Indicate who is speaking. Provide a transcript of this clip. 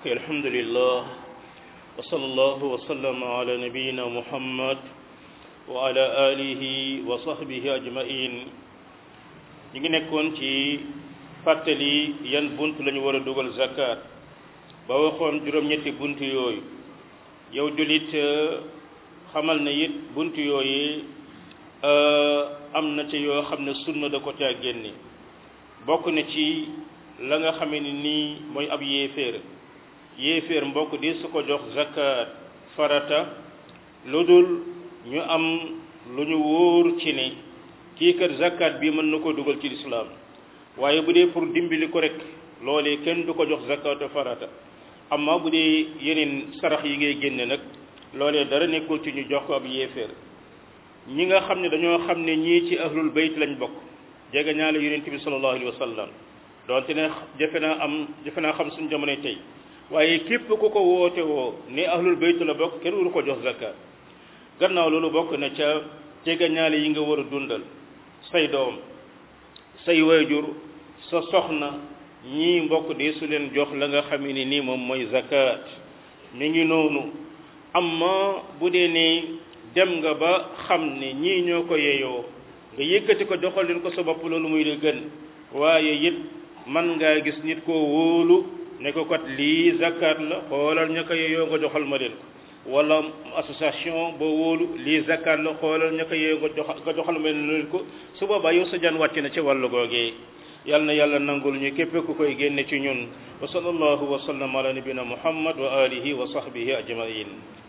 Speaker 1: ok alhamdulillah wa sallallahu wa sallama ala nabiyina muhammad wa ala alihi wa sahbihi ajmain ñu ngi nekkoon ci fàttali yan bunt la ñu war a dugal zakat ba waxoon juróom-ñetti bunt yooyu yow julit xamal ne it bunt yooyu am na ci yoo xam ne sunna da ko caa génne bokk na ci la nga xamee ni nii mooy ab yéeféer yéeféer mbokk di su ko jox zakat farata lu dul ñu am lu ñu wóor ci ne kii kat zakat bi mën na ko dugal ci lislaam waaye bu dee pour dimbali ko rek loolee kenn du ko jox zakatu farata amma bu dee yeneen sarax yi ngay génne nag loolee dara nekkul ci ñu jox ko ab yéeféer ñi nga xam ne dañoo xam ne ñii ci ahlul bayt lañ bokk jege ñaale yonent bi sallallahu alayhi wa sallam donte ne jafe naa am jafe naa xam suñu jamonoy tey waaye képp ku ko woote woo ne ahlul bayt la bokk kenn waru ko jox zakat gannaaw loolu bokk na ca jege ñaale yi nga war a dundal say doom say waajur sa soxna ñii mbokk de su leen jox la nga xam ne nii moom mooy zakat mi ngi noonu amma bu dee ne dem nga ba xam ne ñii ñoo ko yeyoo nga yëkkati ko joxal leen ko sa bopp loolu muy la gën waaye it man ngaa gis nit koo wóolu ne ko kat lii zakat la xoolal ña ko yeyoo nga joxal ma leen ko wala association boo wóolu lii zakat la xoolal ña ko yeyoo nga joxal nga joxal ma leen ko su boobaa yow sa jaan wàcc na ci wàllu googee yal na yàlla nangul ñu képp ku koy génne ci ñun wa sallallahu wa sallam ala nabina muhammad wa alihi wa sahbihi ajmain